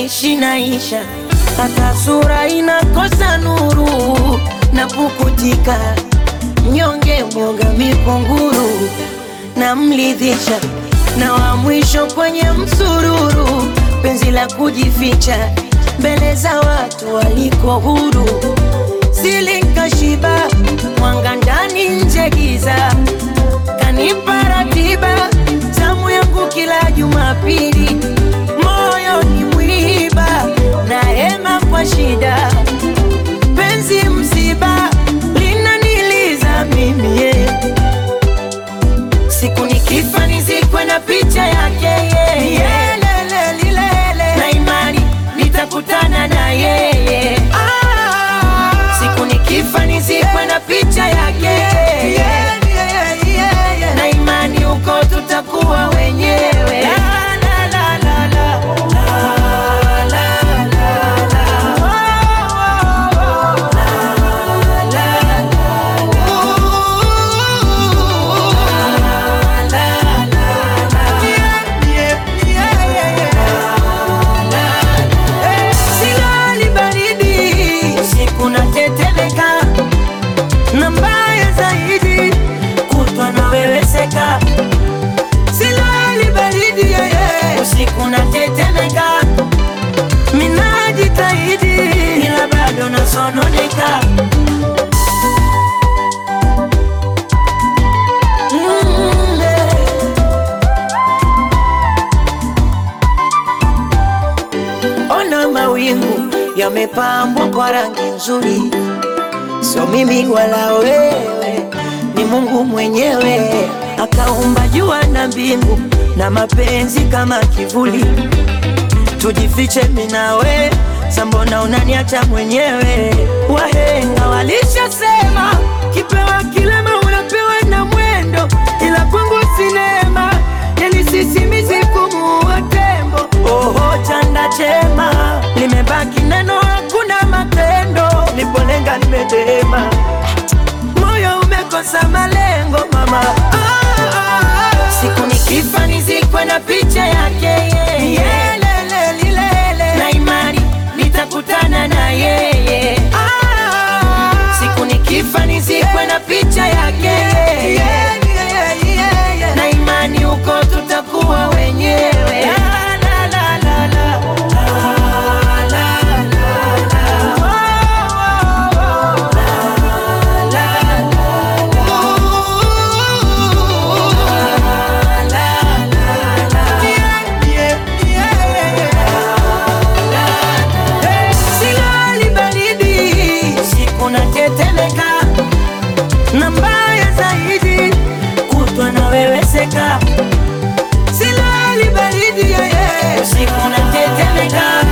naishi naisha, hata sura inakosa nuru na pukutika, mnyonge mwoga mikunguru na mlidhisha, na wa mwisho kwenye msururu, penzi la kujificha mbele za watu waliko huru, silinkashiba mwanga ndani nje giza, kanipa ratiba zamu yangu kila Jumapili, moyo ni mwiba na hema kwa shida, penzi msiba linaniliza mimi yeah. Siku nikifa nizikwe na picha yake yeye yeah. Lele, lilele. na imani nitakutana na yeye Siku nikifa nizikwe na picha yake yeah. na imani huko tutakuwa wenyewe la, la, la, la, la. La, la, la, la. Oh, oh, oh. La, la, la, la. La, la, la, la. Yeah, yeah, yeah, yeah. La, la. Eh, silali baridi usiku natetemeka na mbaya zaidi kutwa naweweseka silali baridi yeye usiku natetemeka minajitahidi ila bado nasononeka Mm, eh. Ona mawingu yamepambwa kwa rangi nzuri, sio mimi wala wewe, ni Mungu mwenyewe akaumba jua na mbingu na mapenzi kama kivuli. Tujifiche mimi na we, sambona unaniacha mwenyewe? Wahenga walishasema kipewa kilema unapewa na mwendo, ila kwangu sinema yani sisimizi kumuua tembo. Oho, chanda chema limebaki neno, hakuna matendo. Nipolenga nimedema, moyo umekosa malengo mama. Ah, ah, ah. Siku nikifa nizikwe na picha yake yeye Yelele, lilele. na imani nitakutana na yeye Siku nikifa nizikwe na picha yake na imani huko tutakuwa wenyewe La, la, la, la, la. La, la, la, la. Oh, oh, oh. La, la, la, la. La, la, la, la. Yeah, yeah, yeah. Silali baridi, usiku natetemeka, na mbaya zaidi kutwa naweweseka. Silali baridi, yeah, yeah. usiku natetemeka,